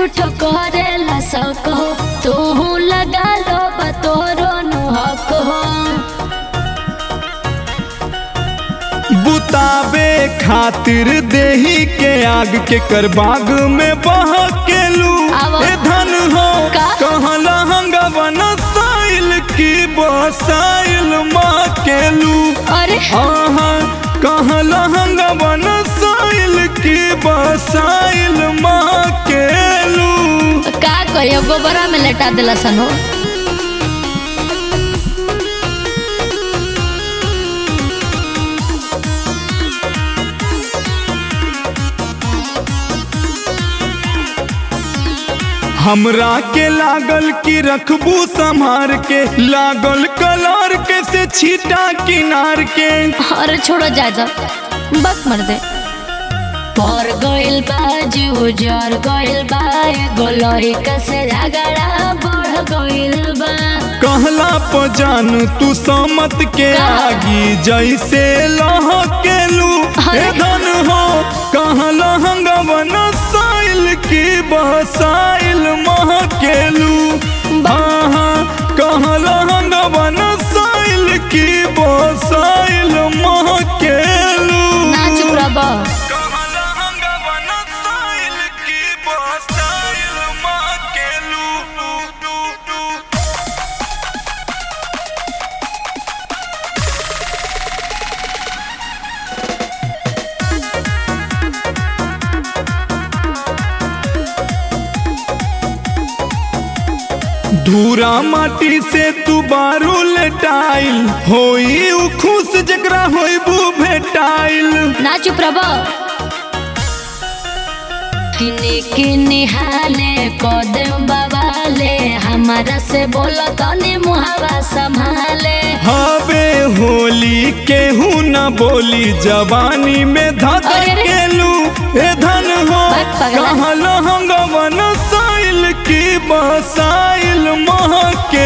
झूठ करेला सको तू लगा लो बतोरो नु हक हो बुतावे खातिर देही के आग के कर बाग में बह के लू आवा। ए धन हो का? कहला हंगवन साइल की बसाइल माँ के लू अरे आहा कहला हंगवन साइल की बसाइल माँ के लू का करियो गोबरा में लेटा दिला सन हो हमरा के लागल कि रखबू संभार के लागल कलर के से छीटा किनार के अरे छोड़ो जा जा बक मर दे पर गइल बा जीव जर गइल बा एगो लड़का से झगड़ा बढ़ गइल बा कहला पजान तू समत के का? आगी जैसे लह के लू अरे। ए धन हो कहला हंगवन साइल की बसाइल मह के लू हाँ कहला हंगवन साइल की बसाइल मह के लू ना चुप रह बा। कहला हंगवन साइल की बसाइल मह के लू लू लू लू धूरा माटी से तू बारू लेटाइल होई उ खुश जकरा होइबू भेटाइल ना चुप रह बा। किने किने हाले कदम बवाले हमारा से बोला तने मुहावा संभाले हवे होली केहू न बोली जवानी में धक अरे रे। केलू ए धन हो बक पगला। कहल हंगवन साइल की बसाइल मह के